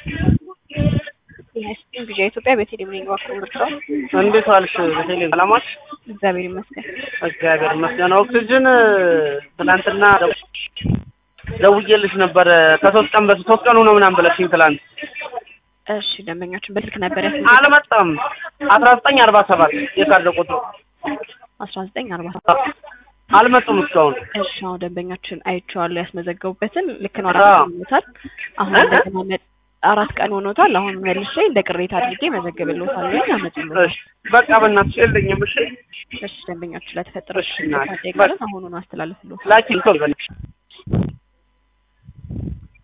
የሃይስኩል ቪዥን ኢትዮጵያ በቴሌቪዥን ባክሮ ምርጫው እንዴት ዋልሽ? በቴሌ ሰላማች እግዚአብሔር ይመስገን። እግዚአብሔር ይመስገን። ኦክሲጅን ትናንትና ደውዬልሽ ነበረ ከሶስት ቀን በፊት ሶስት ቀኑ ነው ምናምን ብለሽኝ ትላንት እሺ ደንበኛችን በስልክ ነበር ያስ አልመጣም። አስራ ዘጠኝ አርባ ሰባት የካርድ ቁጥሩ አስራ ዘጠኝ አርባ ሰባት አልመጡም እስካሁን። እሺ አሁን ደንበኛችን አይቼዋለሁ ያስመዘገቡበትን ልክ ነው። አዎ። አራት ቀን ሆኖታል። አሁን እንደገና መ- አራት ቀን ሆኖታል። አሁን መልሼ እንደ ቅሬታ አድርጌ መዘግብልዎታለሁ። ያመጡልዎታል። እሺ በቃ በእናትሽ የለኝም። እሺ እሺ ደንበኛችን ለተፈጠረው እሺ፣ ችግር እናቴ። ጠይቀልን አሁኑን አስተላልፍልዎታል። ላኪን ቶሎ በልሽ